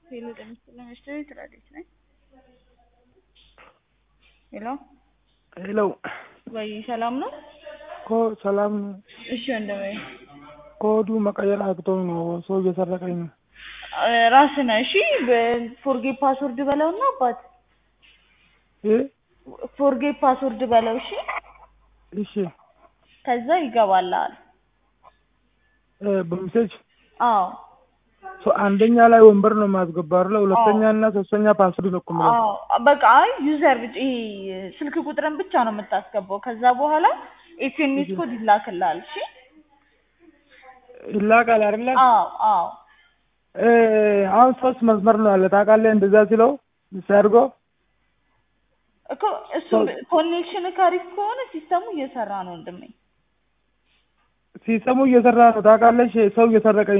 ሄሎ ጤና ይስጥልኝ እሺ ትላለች ነኝ ሄሎ ሄሎ ወይ ሰላም ነው ኮ ሰላም ነው። እሺ ወንድሜ ኮዱ መቀየር አቅቶኝ ነው። ሰው እየሰረቀኝ ነው። ራስህ ነህ እሺ ፎርጌት ፓስወርድ በለውና አባት እ ፎርጌት ፓስወርድ በለው እሺ እሺ ከዛ ይገባልሃል እ በሜሴጅ አዎ ሶ አንደኛ ላይ ወንበር ነው የማስገባው አይደለ? ሁለተኛ እና ሶስተኛ ፓስወርድ ነው እኮ የምለው። አዎ በቃ አይ ዩዘር ብቻ ይሄ ስልክ ቁጥርን ብቻ ነው የምታስገባው ከዛ በኋላ ኤስኤምኤስ ኮድ ይላክልሃል እሺ ይላካል አይደለ? አዎ አዎ እ አሁን ሶስት መስመር ነው ያለ ታውቃለህ? እንደዛ ሲለው ሲያድርጎ እኮ እሱ ኮኔክሽን ካሪፍ ከሆነ ሲስተሙ እየሰራ ነው ወንድሜ ሲስተሙ እየሰራ ነው ታውቃለሽ? ሰው እየሰረቀኝ